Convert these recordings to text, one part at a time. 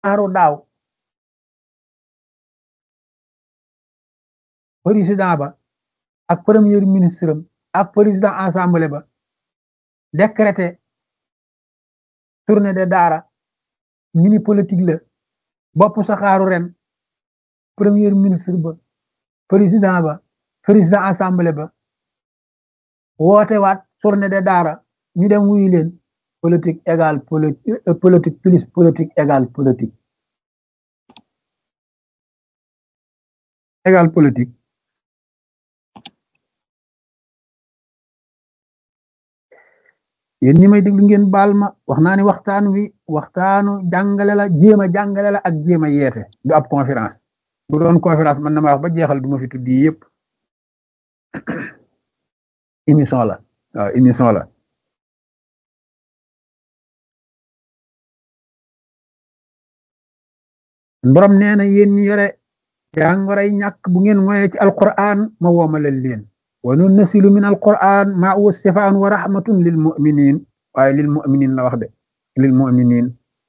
saaru daaw président ba ak premier ministre am ak président assemblée ba décrété tournée de daara ñu ni politique la bopp saxaaru ren premier ministre ba président ba président assemblée ba woote waat tournée de daara ñu dem wuyu leen politique égale politique plus politique égale politique égale politique yéen ñi may déglu ngeen baal ma wax naa ni waxtaan wi waxtaanu jàngale la jéem a jàngale la ak jéem a yeete du ab conférence bu doon conférence man na ma wax ba jeexal du ma fi tuddi yëpp émission la waaw émission la borom nee na yéen ñi yore jàngoray ñàkk bu ngeen moye ci alquran ma woomalal leen wa nunnasilu min alquran ma huwa sifaan wa rahmatun lil muminin waaye lil muminin la wax de lil muminin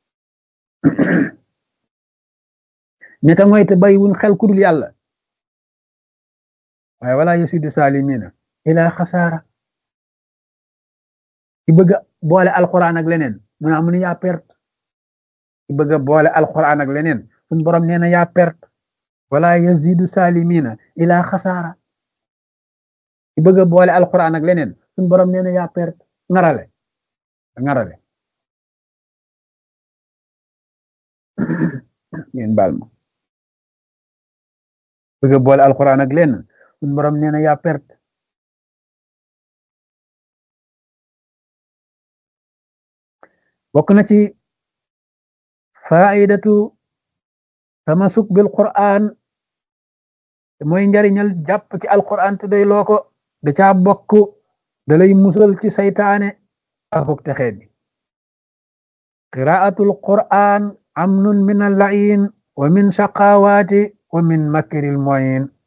ñeta ngoy te bàyyiwuñ xel ku dul yàlla waaye wala yasidu salimina ila xasaara ci bëgg boole alquran ak leneen mu naa mu ne yaa perte ci bëgg boole alquran ak leneen suñ borom nee na yaa perte wala yazidu salimina ila xasaara ci bëgg boole alquran ak leneen suñ borom nee na yaa perte ngarale ngarale ngeen baal ma bëgg boole alquran ak leneen suñ borom nee na yaa perte bokk na ci faidatu tamasuk bil quran mooy njariñal jàpp ci alquran te day loo ko da caa bokk da lay musal ci saytaane akuk texee bi qiraatul quran amnun min al lain wa min shaqawaati wa min makril moyin